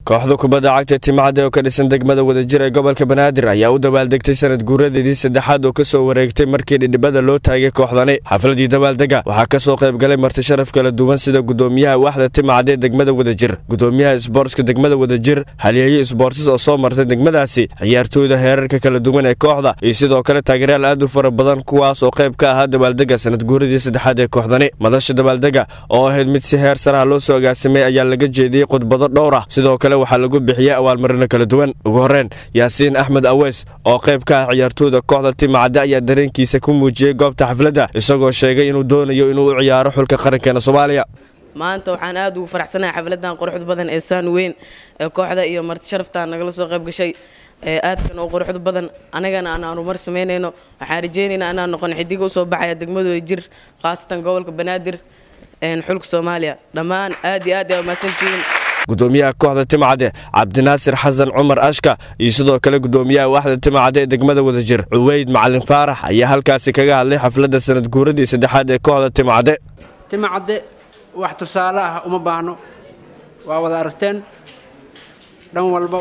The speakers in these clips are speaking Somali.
kooxda kubadda cagta timacade oo ka dhisan degmada wadajir ee gobolka banaadir ayaa u dabaaldegtay sanad guuradeedii saddexaad oo kasoo wareegtay markii dhidhibada loo taagay kooxdani xafladii dabaaldega waxaa kasoo qaybgalay marti sharaf kala duwan sida gudoomiyaha waaxda timacade degmada wadajir gudoomiyaha isboortska degmada wadajir halyeeye isboortis oo soo martay degmadaasi ciyaartooyda heerarka kala duwan ee kooxda iyo sidoo kale taageerayaal aad u fara badan kuwaas oo qayb ka ahaa dabaaldega sanad guuradii saddexaad ee kooxdani madasha dabaaldega oo ahayd mid si heer saraha loo soo agaasimay ayaa laga jeediyey khudbado dhowr ah sidoo kale waxaa lagu bixiyey abaalmarino kala duwan ugu horreyn yaasiin axmed aweys oo qayb ka ah ciyaartooyda kooxda timacadde ayaa dareenkiisa ku muujiyey goobta xafladda isagoo sheegay inuu doonayo inuu u ciyaaro xulka qarankeena soomaaliya maanta waxaan aad ugu faraxsanahay xafladan quruxda badan ee saan weyn ee kooxda iyo marti sharaftan nagala soo qayb gashay ee aadkan oo quruxda badan anagana aan horumar samaynayno waxaan rajaynaynaa inaan noqon xidiga usoo baxaya degmadooda jir khaasatan gobolka banaadir xulka soomaaliya dhammaan aad iyo aad ay umahadsantihiin gudoomiyaha kooxda timacade cabdinaasir xasan cumar ashka iyo sidoo kale gudoomiyaha waaxda timacade ee degmada wadajir cuweyd macalin faarax ayaa halkaasi kaga hadlay xafladda sanad guuradii saddexaad ee kooxda timacade timacadde wax tusaale ah uma baahno waa wada aragteen dhan walba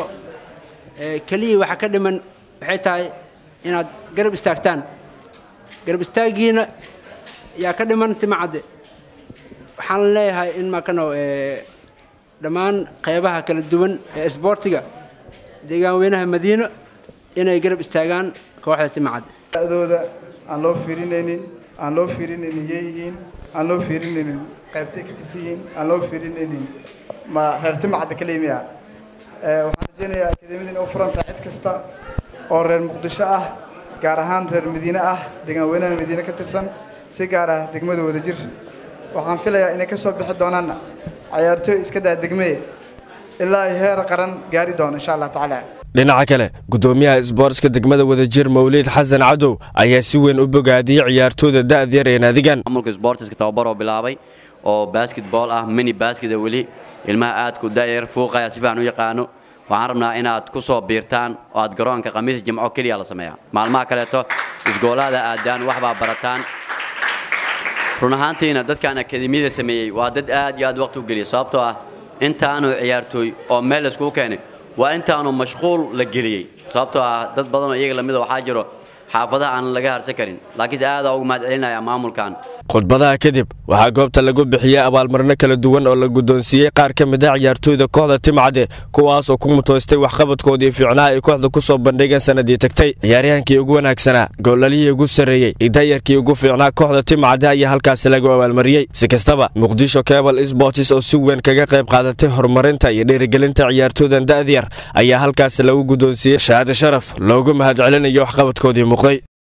keliya waxa ka dhiman waxay tahay inaad garab istaagtaan garab istaaggiina yaa ka dhiman timacadde waxaan leeyahay in makano dhammaan qaybaha kala duwan ee isboortiga deegaan weynaha madiino inay garab istaagaan kooxda timacadde dooda aan loo fiirinaynin aan loo fiirinaynin yeeyihiin aan loo fiirinaynin qaybtay ka tirsan yihiin aan loo fiirinaynin ma reer timacadda kalimiya waxaan rajaynayaa akademiyada inay u furan tahay cid kasta oo reer muqdisho ah gaar ahaan reer madiine ah deegaan weynaha madiine ka tirsan si gaar ah degmada wadajir waxaan filayaa inay ka soo bixi doonaan cayaartooy iska daa degmee ilaa ay heer qaran gaari doono insha allah tacaala dhinaca kale gudoomiyaha isboortska degmada wadajir mawliid xasan cadow ayaa si weyn u bogaadiyey ciyaartooyda da'dyar ee naadigan maamulka isboortiska tababaroo bilaabay oo basketball ah mini basketa weli ilmaha aadku da'yar fuuqaya si fiican u yaqaano waxaan rabnaa inaad ku soo biirtaan oo aad garoonka khamiis jimco keliya la sameeyaa maalmaha kaleeto isgoolaada aadaan waxbaa barataan run ahaantiina dadkan akademiyada sameeyey waa dad aad iyo aad waqti u geliya sababtoo ah intaanu ciyaartooy oo meel layskugu keenay waa intaanu mashquul la geliyey sababtoo ah dad badanoo iyaga lamida waxaa jiro xaafadaha aan laga harsan karin laakiinse aadaa ugu mahad celinaya maamulkan khudbadaha kadib waxaa goobta lagu bixiyey abaalmarino kala duwan oo la guddoonsiiyey qaar ka mid ah ciyaartooyda kooxda timcade kuwaas oo ku mutoystay waxqabadkoodii fiicnaha ay kooxda ku soo bandhigeen sanadii tagtay ciyaaryahankii ugu wanaagsanaa goolalihii ugu sarreeyey iyo dayarkii ugu fiicnaa kooxda timcade ayaa halkaasi lagu abaalmariyey si kastaba muqdisho kebal sbortis oo si weyn kaga qayb qaadatay horumarinta iyo dhiirigelinta ciyaartooydan da'dyar ayaa halkaasi lagu guddoonsiiyey shahaade sharaf loogu mahad celinayo waxqabadkoodii muuqday